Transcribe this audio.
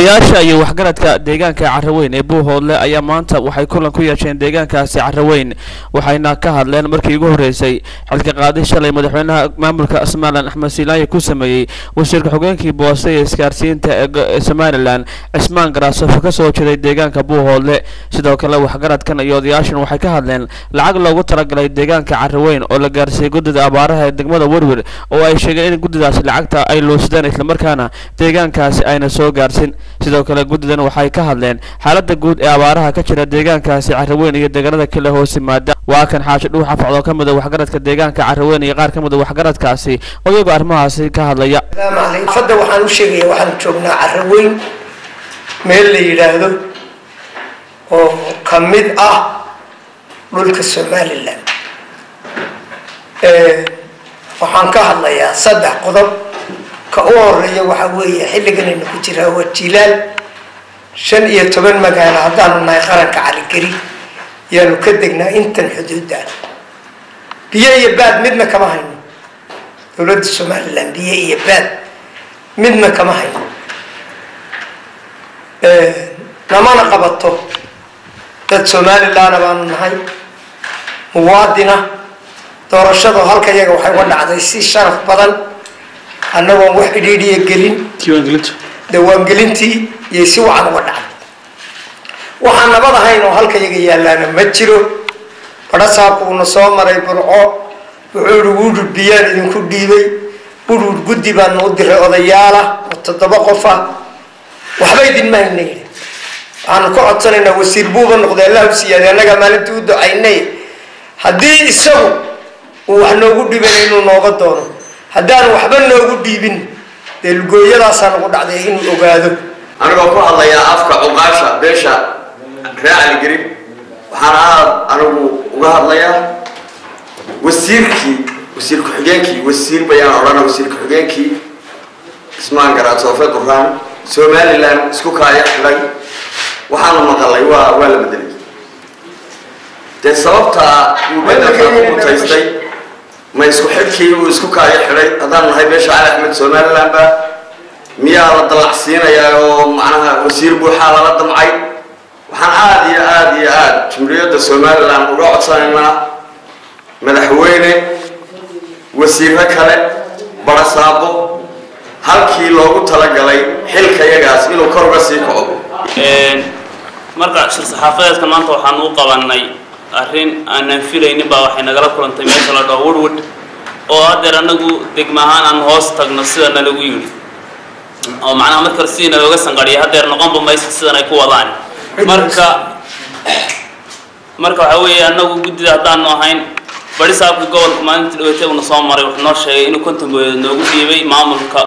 odayaasha iyo waxgaradka deegaanka caraweyn ee buuhoodle ayaa maanta waxay kulan ku yeesheen deegaankaasi caraweyn waxayna ka hadleen markii ugu horreysay xilka qaadi shalay madaxweynaha maamulka somalilan axmed siilaaye ku sameeyey wasiirka xogeenkii boose ee isgaarsiinta ee somalilan cismaan garaasofo ka soo jeeday deegaanka buuhoodle sidoo kale waxgaradkan iyo odayaashan waxay ka hadleen lacag loogu talagalay deegaanka caraweyn oo la gaarsiiyey guddida abaaraha ee degmada werwer oo ay sheegeen in guddidaasi lacagta ay luusadeen islamarkaana deegaankaasi ayna soo gaarsin sidoo kale guddidan waxay ka hadleen xaaladda guud ee abaaraha ka jira deegaankaasi caraweyn iyo deegaanada kale hoos yimaada waa kan xaashi dhuux afcad oo ka mid a waxgaradka deegaanka caraweyn iyo qaar ka mid a waxgaradkaasi oo iyagoo arrimahaasi ka hadlaya fadda waxaan u sheegaya waxaan joognaa caraweyn meel la yidhaahdo oo ka mid ah dhulka somalilan waxaan ka hadlayaa saddex qodob ka u horeeya waxaa weeye xilliganaynu ku jiraa waa jilaal shan iyo toban magaalo haddaanu nahay qaranka caligeri yaanu ka degnaa intan xuduudda biyo iyo baad midna kama hayno dowladda somalilan biyo iyo baad midna kama hayno namana qabato dad somalilanna baanu nahay muwaadina doorashadu halka iyaga waxay uga dhacday si sharaf badan annagoon wax idhiidhiya gelin dawaangelintii iyo si wacan uga dhacday waxaan nabad ahayn oo halka iyaga yaallaana ma jiro badhasaabku uuna soo maray burco wuxuu ihi wudhud biyaan idinku dhiibay wudhud guddi baanu u diray odayaala oo toddoba qof ah waxba idinma hayna yidhi waxaanu ka codsanaynaa wasiir buuba noqday allahu siyaade annagaa maalintii u ducaynay haddii isagu uu wax noogu dhibana inuu nooga doono haddaanu waxba noogu dhiibin dee lugooyadaasaa nagu dhacday inuu ogaado anigoo ku hadlayaa afka cuqaasha beesha ree caligelin waxaan aad anigu uga hadlayaa wasiirkii wasiir ku-xigeenkii wasiir bayaan odhana wasiir ku-xigeenkii ismaan garaad soofe duraan somalilan isku kaaya xidhay waxaanu maqalay waa waa la bedelay dee sababtaa uu bedelka ku mutaystay ma isku xidhkii uu isku kaayo xidhay haddaan nahay beesha cali axmed somaliland ba miyaa la dallacsiinayaa oo macnaha wasiir buuxaa lala damcay waxaan aada iyo aada iyo aada jumhuuriyadda somalilan uga codsanaynaa madaxweyne wasiiro kale barasaabo halkii loogu talagalay xilka yagaas inuu kor uga sii kaco marka shir saxaafadeedka maanta waxaan u qabanay arrin aanan filaynin baa waxay nagala kulantay meesha la dhaho woodwood oo haddeer anagu degma ahaan aan hoos tagno sida nalagu yidhi oo macnaha marka hore sidii nalooga sanqadhiya haddeer noqonba mayso sidan ay ku wadaan marka marka waxaa weeye anagu guddida haddaanu ahayn bari saabka gobolka maalintii dhaweytay uuna soo maray wuxuu noo sheegay inuu konton booyadood noogu dhiibay maamulka